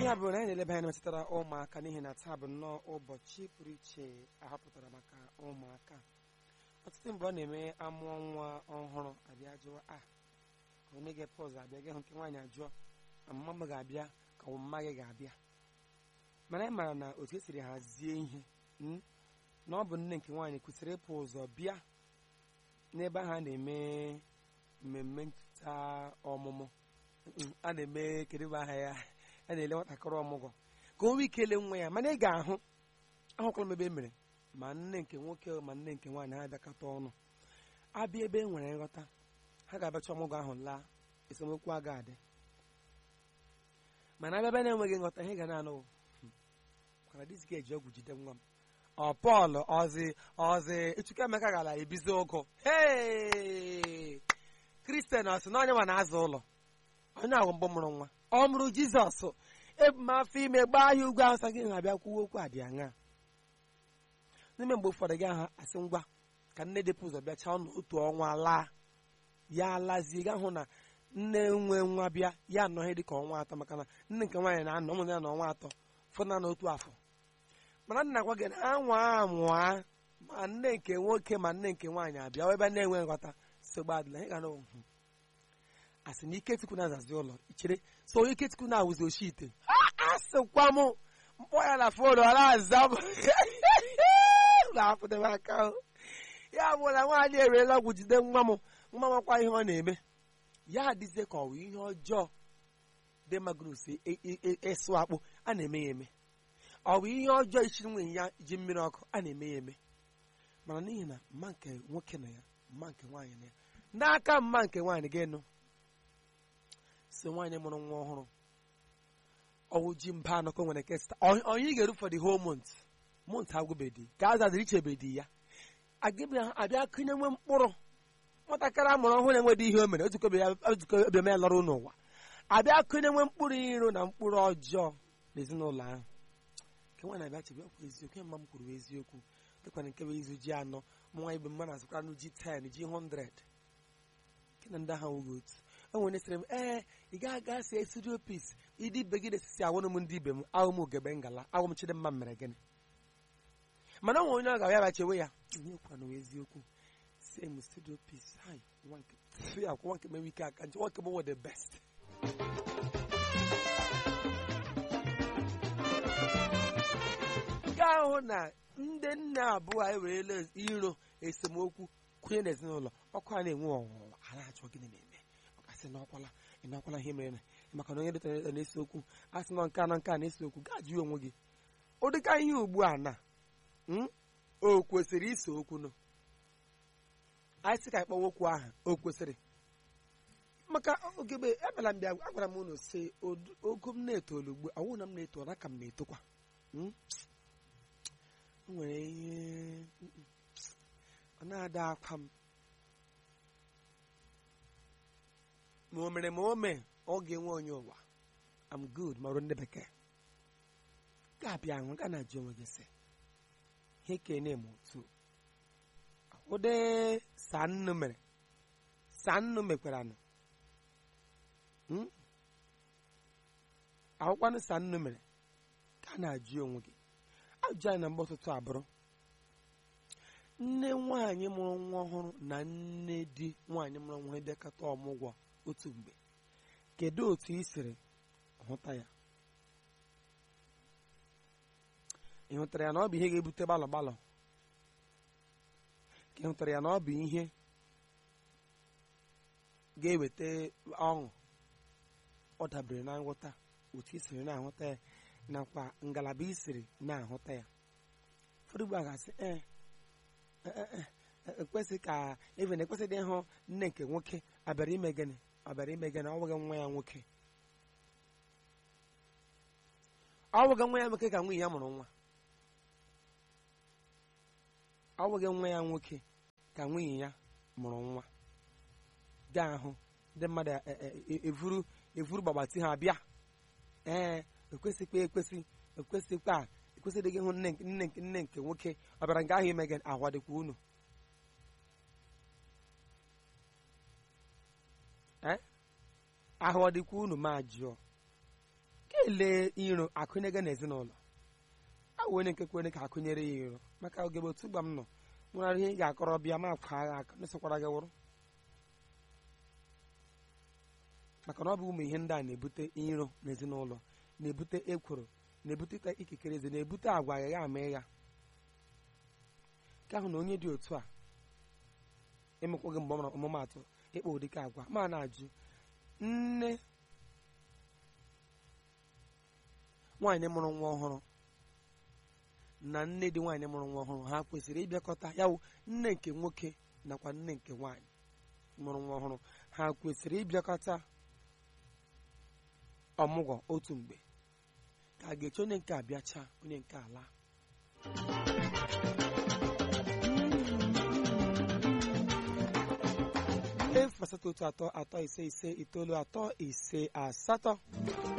ya bụ na anyị na-eleba anya metụtara ụmụaka n'ihi na taa bụ nnọọ ụbọchị pụrụ iche ahọpụtara maka ụmụaka ọtụtụ mgbe ọ na-eme amụọ nwa ọhụrụ abịa jụọ a ka onye ga-epe ụzọ abịa gị hụ nke nwaanyị ajụọ ma mma m ga-abịa ka mma gị ga-abịa mana anyị maara na otu esiri hazie ihe mm, na ọ bụ nne nke nwaanyị kwesịrị ịpụ ụzọ bịa n'ebe ahụ a na-eme mmemme ncheta ọmụmụ Mm, a na-eme kedu bụ aha ya a na-ele nwatakịrị ọmụgwọ ka o nwee ike ele nwa ya mana ị ga-ahụ ahụkwala m ebe e mere ma nne nke nwoke ma nne nke nwaanyị ha abịakọta ọnụ abịa ebe e nwere nghọta ha ga-abịacha ọmụgwọ ahụ laa esemokwu aga adị mana abịa ebe na-enweghị nghọta ihe ga na-anụ kwara disi ga-eji ọgwụ jide nwa m ọ pọl ọzi ọzi Chukwuemeka gara ebizi ụgụ hei kristian ọ sị na onye nwa na-azụ ụlọ onye ahụ mbụ mụrụ nwa ọ mụrụ jizọs ebu m afọ ime gbaa ya ugwu awụsa gị na-abịa kwuo okwu a dị aṅa n'ime mgbe ụfọdụ gị ahụ asị ngwa ka nne dịpụ ụzọ bịacha ọnụ otu ọnwa laa ya lazie ga hụ na nne nwe nwa bịa ya anọghị dị ka ọnwa atọ maka na nne nke nwaanyị na-anọ ụmụ ya na ọnwa atọ fụna na otu afọ mana nna gwa gị na anwa anwa ma nne nke nwoke ma nne nke nwaanyị abịa ebe na-enwe nghọta sogbu adịla ị ga na ohụ asị na ikechukwu na-azazi ụlọ ichere so ikechukwu na-awụzi oshi ite asịkwa m mkpọ ya na fon ọ na-aza m na-apụdebe aka ya bụ na nwaanyị ewerela ọgwụ jide nwa m nwa makwa ihe ọ na-eme ya adịzie ka ọ bụ ihe ọjọọ dị magnus ịsụ akpụ a na-eme ya eme ọ bụ ihe ọjọọ ichiri nwunye ya ji mmiri ọkụ a na-eme ya eme mana n'ihi na mma nke nwoke na ya mma nke nwaanyị na ya n'aka mma nke nwaanyị ga-enu so nwaanyị mụrụ nwa ọhụrụ ọwụ ji mba anọ ka o nwere kesịta onye ga-eru for the whole month month agwụbedi ka a zaziri ichebedi ya abịa kụnye nwe mkpụrụ nwatakịrị a mụrụ ọhụrụ enwedị ihe o mere ozukọ obiọma ya lọrọ n'ụwa abịa kụnye nwe mkpụrụ iro na mkpụrụ ọjọọ n'ezinụlọ ahụ nke nwa na-abịa chebe ọkwa eziokwu mma m kwuru eziokwu dịkwana nke bụ izu ji anọ nwa ibe mma na-azụkwara nụ ji 10 ji 100 nke na ndị ahụ nwụghị otu o nwere sịrị m ee ị gaghị aga sie studio piece ịdị ibe gị na-esisi awụrụ m ndị ibe m ahụ m ugegbe ngala ahụ m chidimma mere gịnị mana o nwere onye ọ ga-abịa bịa chewe ya onye kwana eziokwu sie m studio piece hai nwa nke ya kwa nwa nke mewe ike aka nche nwa nke m the best gaa hụ na ndị nne abụọ a ewerela iro esemokwu kwunye n'ezinụlọ ọkụ a na-enwe ọnwụnwa a na-achọ gịnị na-eme ọkasị n'ọkwala ịnakwala ihe mere maka na onye dịtara ịta na-ese okwu a sị nọ nke a na nke a na-ese okwu gaa jụọ onwe gị ụdịka ihe ugbu a na o kwesịrị ise okwu nụ anyị sị ka anyị kpọwa okwu ahụ o kwesịrị maka ogebe ebela mbịa agwara m unu si ogo m na-etolu ugbu ọwụ na m na-eto na ka m na-etokwa nwere ihe ọ na-ada akwa m ma o mere ma o mee ọ ga-enwe onye ụwa am good ma ọrụ ndị bekee ga-abịa ahụ ga na-ajụ onwe gị sị ihe kene m otu ụdị sannu mere sannu mekwara nụ akwụkwanụ sannu mere ka a na-ajụ onwe gị ajụjụ anyị na mgbe ụtụtụ abụrụ nne nwaanyị mụrụ nwa ọhụrụ na nne di nwaanyị mụrụ nwa bịakọta ọmụgwọ otu mgbe kedu otu ị siri hụta ya ị hụtara ya na ọ bụ ihe ga-ebute gbalọ gbalọ ka ị hụtara ya na ọ bụ ihe ga-eweta ọṅụ ọ dabere na nghọta otu ị siri na-ahụta ya nakwa ngalaba ị siri na-ahụta ya ụfọdụ ugbu a ga-asị ee ekwesị ka even ekwesịghị ịhụ nne nke nwoke abịara ime gịnị abịara ime gịnị ọ nweghị nwa ya nwoke ọ nweghị nwa ya nwoke ka nwunye ya mụrụ nwa ọ nweghị nwa ya nwoke ka nwunye ya mụrụ nwa gaa ahụ ndị mmadụ evuru evuru gbagbati ha bịa ee ekwesịkwa ekwesị ekwesịkwa ekwesịghị ịhụ nne nne nne nke nwoke ọ bịara nke ahụ ime gị ahụ dịkwa unu ahụ ọ dịkwa unu ma jụọ ka ele iro akụnyega n'ezinụlọ awụ onye nke kwere ka akụnyere ya iro maka ogebe otu gba m nọ nwere ihe ị ga-akọrọ bịa ma akwa agha aka mesokwara gị wụrụ maka na ọ bụ ụmụ ihe ndị a na-ebute iro n'ezinụlọ na-ebute ekworo na-ebute ịta ikikere eze na-ebute agwa agha ama ịgha nke ahụ na onye dị otu a emekwa gị mgbe ọ mara ọmụmatụ ịkpa ụdịka agwa ma na-ajụ nne nwaanyị mụrụ nwa ọhụrụ na nne dị nwaanyị mụrụ nwa ọhụrụ ha kwesịrị ịbịakọta ya wụ nne nke nwoke nakwa nne nke nwaanyị mụrụ nwa ọhụrụ ha kwesịrị ịbịakọta ọmụgwọ otu mgbe ka a ga-eche onye nke abịacha onye nke ala efu asatọ otu atọ atọ ise ise itoolu atọ ise asatọ